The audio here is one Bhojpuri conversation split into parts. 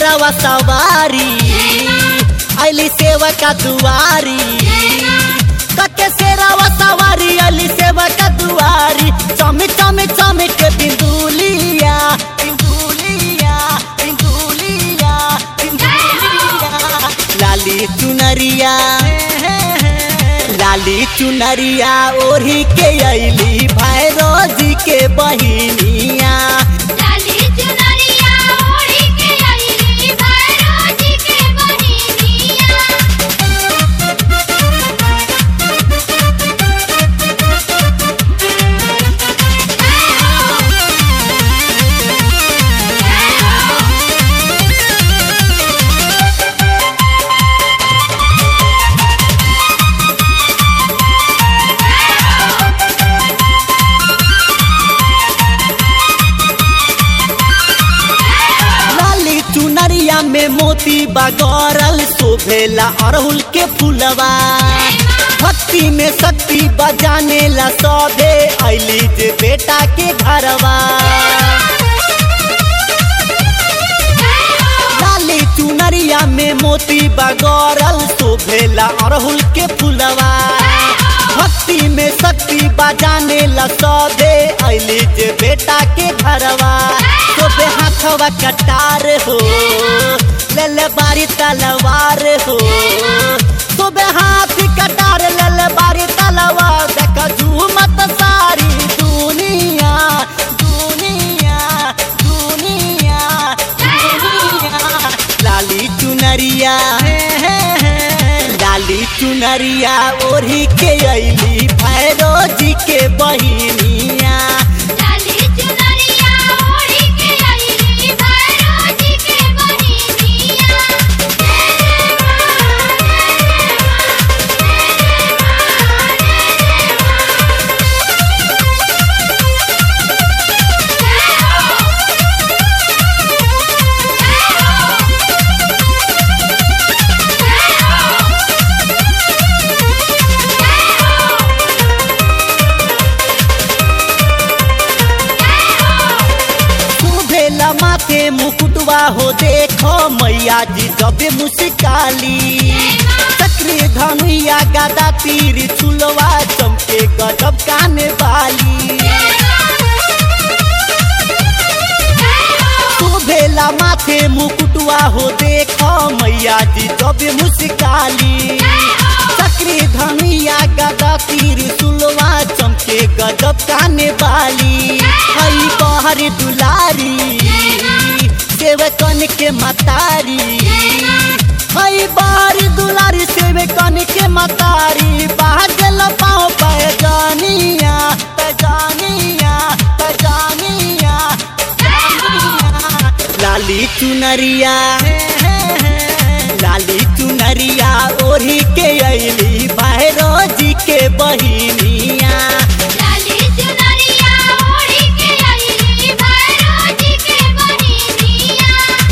शेरावा सवारी अली सेवा का दुआरी कके शेरावा सवारी अली सेवा का दुआरी चम चम चम के बिंदुलिया बिंदुलिया बिंदुलिया बिंदुलिया लाली चुनरिया लाली चुनरिया ओढ़ी के अली भैरोजी के बहिनिया लाली चुनरिया ओढ़ी के अइली भैरो जी के बहिनिया लाली चुनरिया में मोती बगरल शोभेला अड़हुल के फूलवा भक्ति में शक्ति बजाने ला सौदे अली जे बेटा के घरवा लाली चुनरिया में मोती बगरल शोभेला अड़हुल के फूलवा भक्ति में शक्ति बजाने ला सौदे अली जे बेटा के घरवा शोभे हाथवा कटार हो लल बारी तलवार हो शोभे हाथ कटार लल बारी तलवार देख झूमत सारी दुनिया दुनिया दुनिया दुनिया लाली चुनरिया लाली चुनरिया ओढ़ी के अली भैरो जी के बहिनिया लाली चुनरिया ओढ़ी के अइली भैरो जी के बहिनिया भेला माथे मुकुटवा हो देखो मैया जी जबे मुस्काली चक्री धनुया गदा तीर छुलवा चमके गजब काने वाली तू भेला माथे मुकुटवा हो देखो मैया जी जबे मुस्काली चक्री धनुया गदा तीर सुलवा चमके गजब काने वाली हई बहर दुलारी सेवकन के मतारी हई बहर दुलारी सेवकन के मतारी बाहर गल पाओ पैजानिया पैजानिया पैजानिया लाली चुनरिया लाली चुनरिया ओढ़ी के अली भैरो जी के बहिनिया लाली चुनरिया ओढ़ी के अइली भैरो जी के बहिनिया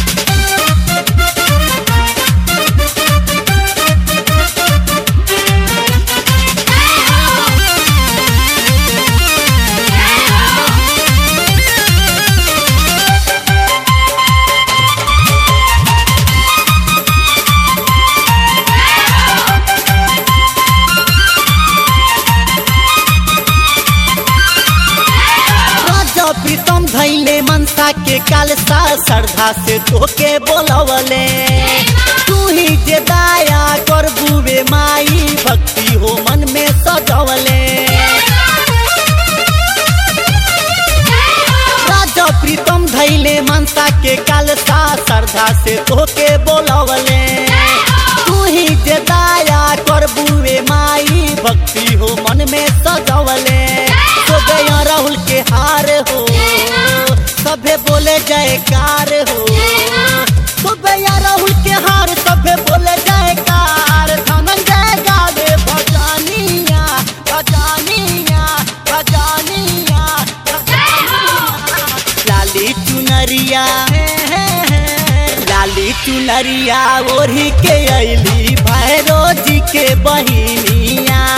राजा प्रीतम धैले मनसा के कालसा श्रद्धा से तोके बोलवले तू ही जे दाया कर बुवे माई भक्ति हो मन में सजवले राजा प्रीतम धैले मनसा के कालसा श्रद्धा से तोके बोलवले तू ही जे दाया कर बुवे माई भक्ति हो मन में सजवले तो गया राहुल के हार हो सभे बोले जयकार हो तो गया राहुल के हार सभे बोले जयकार धनंजय गावे भजानिया भजानिया भजानिया भजानिया लाली चुनरिया लाली चुनरिया ओढ़ी के अली भैरो जी के बहिनिया